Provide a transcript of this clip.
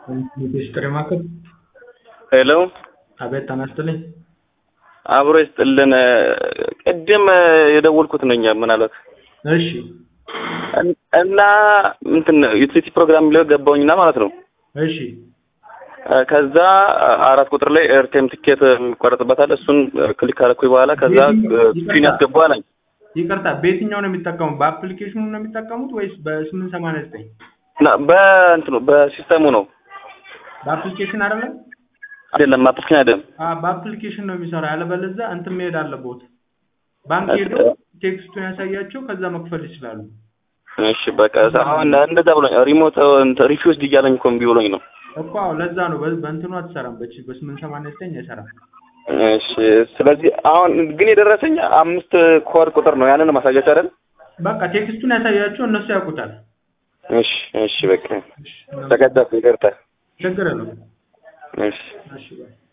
ሚኒስትር ማዕከል ሄሎ አቤት ጤና ይስጥልኝ። አብሮ ይስጥልን። ቅድም የደወልኩት ነኝ ምናልባት እሺ እና እንትን ዩቲሊቲ ፕሮግራም ላይ ገባሁኝና ማለት ነው። እሺ ከዛ አራት ቁጥር ላይ ኤርቴም ትኬት የሚቆረጥበታል። እሱን ክሊክ ካረኩኝ በኋላ ከዛ ስክሪን ያስገቡ አለኝ። ይቅርታ በየትኛው ነው የሚጠቀሙት? በአፕሊኬሽኑ ነው የሚጠቀሙት ወይስ በስምንት ሰማንያ ዘጠኝ እና በእንትኑ በሲስተሙ ነው በአፕሊኬሽን አይደለም? አይደለም፣ አፕሊኬሽን አይደለም። አዎ በአፕሊኬሽን ነው የሚሰራ። ያለበለዚያ እንትን መሄድ አለቦት። ባንክ ሄዶ ቴክስቱን ያሳያቸው፣ ከዛ መክፈል ይችላሉ። እሺ በቃ አሁን እንደዛ ብሎኝ ሪሞት ሪፊውዝድ እያለኝ እኮ እምቢ ብሎኝ ነው እኮ አዎ፣ ለዛ ነው በ- በእንትኑ አትሰራም። በች በስምንት ሰማንያ ዘጠኝ አይሰራም። እሺ ስለዚህ አሁን ግን የደረሰኝ አምስት ኮድ ቁጥር ነው። ያንን ማሳያች አይደል? በቃ ቴክስቱን ያሳያቸው፣ እነሱ ያውቁታል። እሺ እሺ በቃ እሺ፣ ተቀዳፍ ይቅርታ። ችግር የለውም። እሺ እሺ ባይ